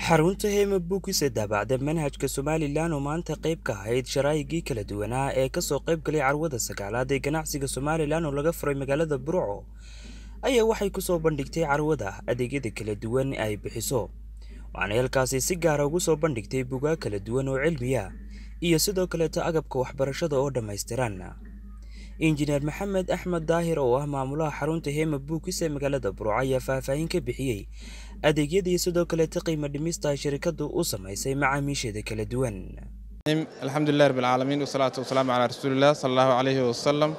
xarunta hema bookis ee daabacda manhajka somalilan oo maanta qayb ka ahayd sharaa'igii kala duwanaa ee kasoo qayb galay carwada sagaalaad ee ganacsiga somalilan oo laga furay magaalada burco ayaa waxay kusoo bandhigtay carwada adeegyada kala duwan ay bixiso waxaana halkaasi si gaara ugu soo bandhigtay bugaag kala duwan oo cilmiya iyo sidoo kaleeto agabka waxbarashada oo dhammaystiran injineer maxamed axmed daahir oo ah maamulaha xarunta hema bookis ee magaalada burco ayaa faahfaahin ka bixiyey adeegyadii sidoo kaleeta qiimo dhimista ay shirkadu u samaysay macaamiisheeda kala duwan alxamdulilah rab alcaalamiin wasalaatu wasalaamu calaa rasuulilah sala allahu calayhi wasalam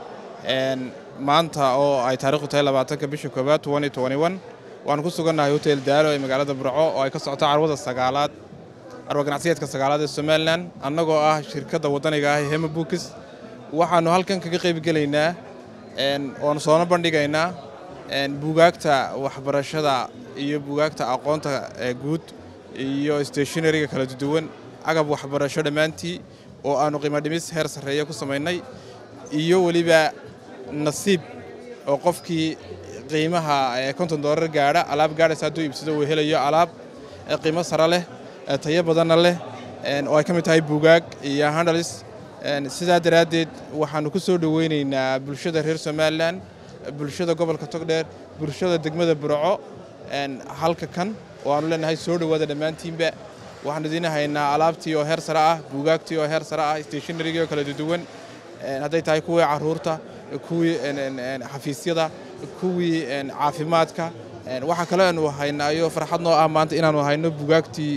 maanta oo ay taarikhdu tahay labaatanka bisha koowaad waanu ku sugannahay hotel daalo ee magaalada burco oo ay ka socoto carwada sagaalaad carwa ganacsiyeedka sagaalaad ee somalilan annagoo ah shirkadda waddaniga ah ee hema bookis waxaannu halkan kaga qaybgelaynaa oonu soona bandhigaynaa buugaagta waxbarashada iyo buugaagta aqoonta guud iyo stationariga kala duwan agab waxbarasho dhammaantii oo aannu qiimo dhimis heer sarreeya ku samaynay iyo weliba nasiib oo qofkii qiimaha konton doolar gaadha alaab gaadhaysa hadduu iibsado uu helayo alaab qiimo sare leh tayo badanna leh oo ay ka mid tahay buugaag iyo handhalis sidaa daraaddeed waxaannu ku soo dhoweynaynaa bulshada reer somalilan bulshada gobolka togdheer bulshada degmada burco halka kan oo aannu leenahay soo dhowaada dhammaantiinba waxaanu idiin haynaa alaabtii oo heer sare ah buugaagtii oo heer sare ah stationarigii oo kala duwan hadday tahay kuwii carruurta kuwii xafiisyada kuwii caafimaadka waxaa kale aanu haynaayo farxad noo ah maanta inaannu hayno buugaagtii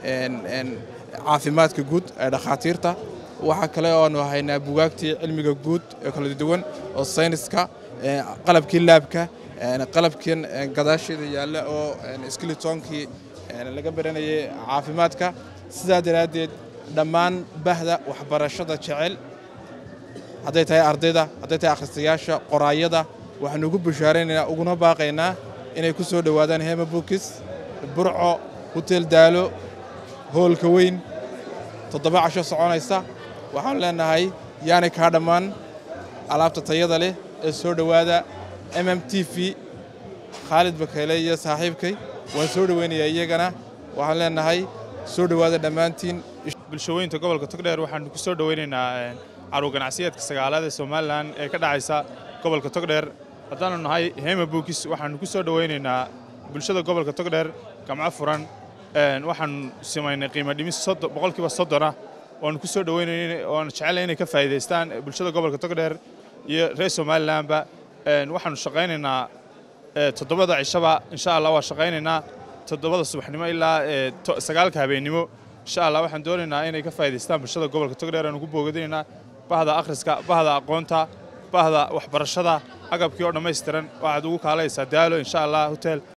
caafimaadka guud ee dhakhaatiirta waxaa kale oo aanu haynaa buugaagtii cilmiga guud ee kala duwan oo sayniska qalabkii laabka qalabkan gadaasheeda yaalla oo skilitoonkii laga baranayay caafimaadka sidaa daraaddeed dhammaan bahda waxbarashada jecel hadday tahay ardayda hadday tahay akhristayaasha qoraayada waxaanu ugu bashaaraynaynaa uguna baaqaynaa inay ku soo dhowaadaan hema bookis burco hotel daalo hoolka weyn toddoba casho soconaysa waxaanu leenahay yaanay kaa dhammaan alaabta tayada leh ee soo dhowaada m m t v khaalid bakeyle iyo saaxiibkay waan soo dhoweynayaa iyagana waxaan leenahay soo dhowaada dhammaantiin bulshooyinta gobolka togdheer waxaanu ku soo dhoweynaynaa carwo ganacsiyeedka sagaalaad ee somalilan ee ka dhacaysa gobolka togdheer haddaanu nahay hema bookis waxaannu ku soo dhoweynaynaa bulshada gobolka togdheer gamco furan waxaanu samaynay qiimo dhimis boqolkiiba soddona waanu ku soo dhoweynay waanu jecellay inay ka faa'iidaystaan bulshada gobolka togdheer iyo reer somalilanba waxaanu shaqaynaynaa toddobada cishaba insha allah waa shaqaynaynaa toddobada subaxnimo ilaa sagaalka habeennimo insha allah waxaan doonaynaa inay ka faa'idaystaan bulshada gobolka togdheer aanu ku boogadinaynaa bahda akhriska bahda aqoonta bahda waxbarashada agabkii oo dhammaystiran waxaad ugu kaalaysaa daalo insha allah hotel